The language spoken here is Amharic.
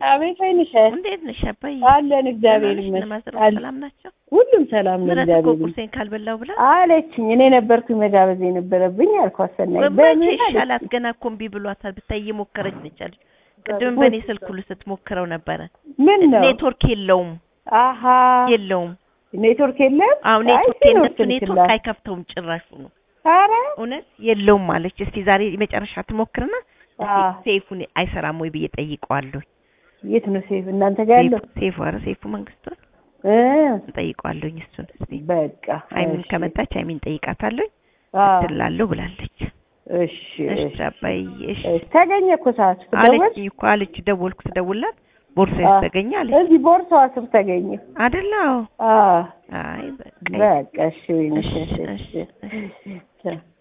አቤት ወይንሽ እንዴት ነሽ አባዬ? አለን እግዚአብሔር ደህና ነሽ? ይመስገን። ለማዘር አለ- ሰላም ናቸው? ሁሉም ሰላም ነው ምረት እኮ እግዚአብሔር ይመስገን ቁርሴን ካልበላው ብላ አለችኝ። እኔ ነበርኩኝ መጋበዝ የነበረብኝ አልኳት። ሰናይ መቼ በምን ይሻላት? አለችኝ። ገና እኮ እምቢ ብሏታል። ብታይ እየሞከረች ነች አለች። ቅድም በእኔ ስልክ ሁሉ ስትሞክረው ነበረ። ምን ነው ኔትወርክ የለውም አሀ የለውም። ኔትወርክ የለም። አዎ አይ ኔትወርክ ሲኖር የነሱ ስልክ ኔትወርክ ላ- አይከፍተውም ጭራሹ ነው። ኧረ እውነት የለውም አለች። እስቲ ዛሬ የመጨረሻ ትሞክርና አ ሴፉን አይሰራም ወይ ብዬ ጠይቀዋለሁ። የት ነው ሴፍ እናንተ ጋር ያለው? ሴፉ ኧረ ሴፉ መንግስቱ እ ጠይቀዋለሁኝ እሱን እስቲ በቃ ሀይሚን እሺ። ከመጣች ሀይሚን ጠይቃታለሁ አ ትላለሁ ብላለች። እሺ እሺ እሺ አባዬ እሺ እሺ። ተገኘ እኮ ሰዓቱ ትደወል አለችኝ እኮ አለች። ደወልኩ ስደውልላት ቦርሳዬ አ ተገኘ አለች። እዚህ ቦርሳዋ ስር ተገኘ። አይደለ? አዎ። አ አይ በቃ በቃ እሺ ወይኔ እሺ እሺ እሺ እሺ